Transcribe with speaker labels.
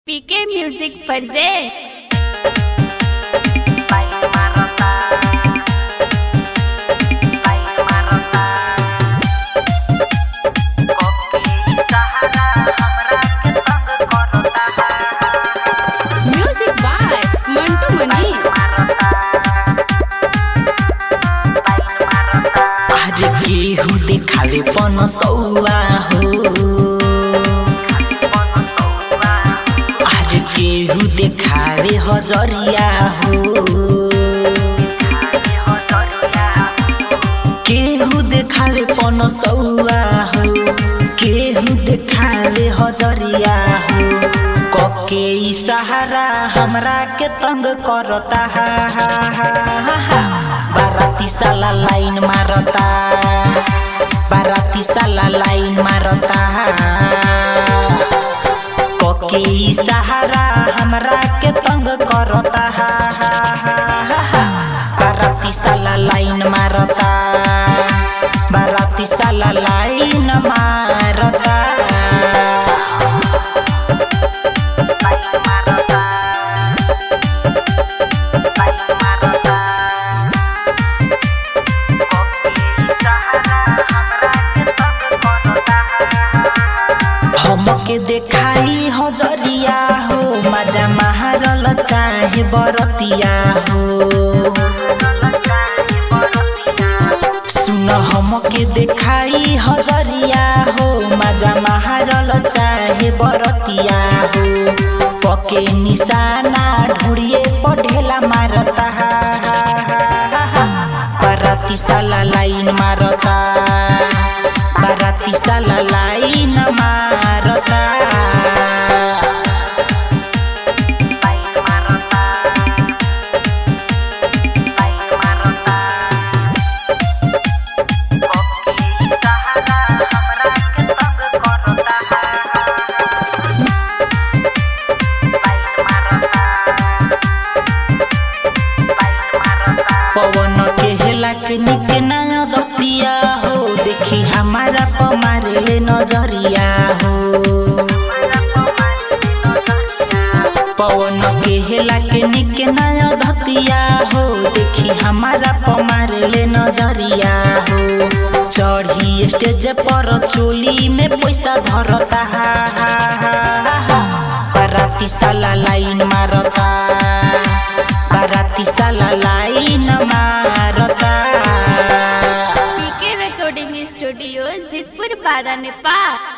Speaker 1: PK music presents music by Mantu Manish
Speaker 2: आज केहू देखावे पन सौआ हो आज केहू देखावे हजरिया हो केहू देखावे पन सौआ हो केहू देखावे हजरिया हो कके ई सहारा हमरा के तंग करता हा हा हा हा हा बाराती साला लाइन मारता बाराती साला लाइन मारता कके ई सहारा हमरा के तंग करता हा हा हा हा हा बाराती साला लाइन मारता बाराती साला लाइन मारता हमके देखाई हजरिया हो मजा मारल चाहे बरतिया हो सुन हमके देखाई हजरिया हो मजा मारल चाहे बरतिया हो पके निशाना ढूढ़िए पढ़ेला मारता हा हा हा हा हा बाराती साला लाइन मारता बाराती साला लाइन मारता पवन के हेला के निक नया दतिया हो देखी हमारा पमारे ले नजरिया हो पवन के हेला के निक नया धतिया हो देखी हमारा पमारे ले नजरिया हो चढ़ी स्टेज पर चोली में पैसा धरता हा हा हा हा हा बाराती साला लाइन मारता बाराती साला लाइन मारता
Speaker 1: पीके रिकॉर्डिंग स्टूडियो जितपुर बारा नेपाल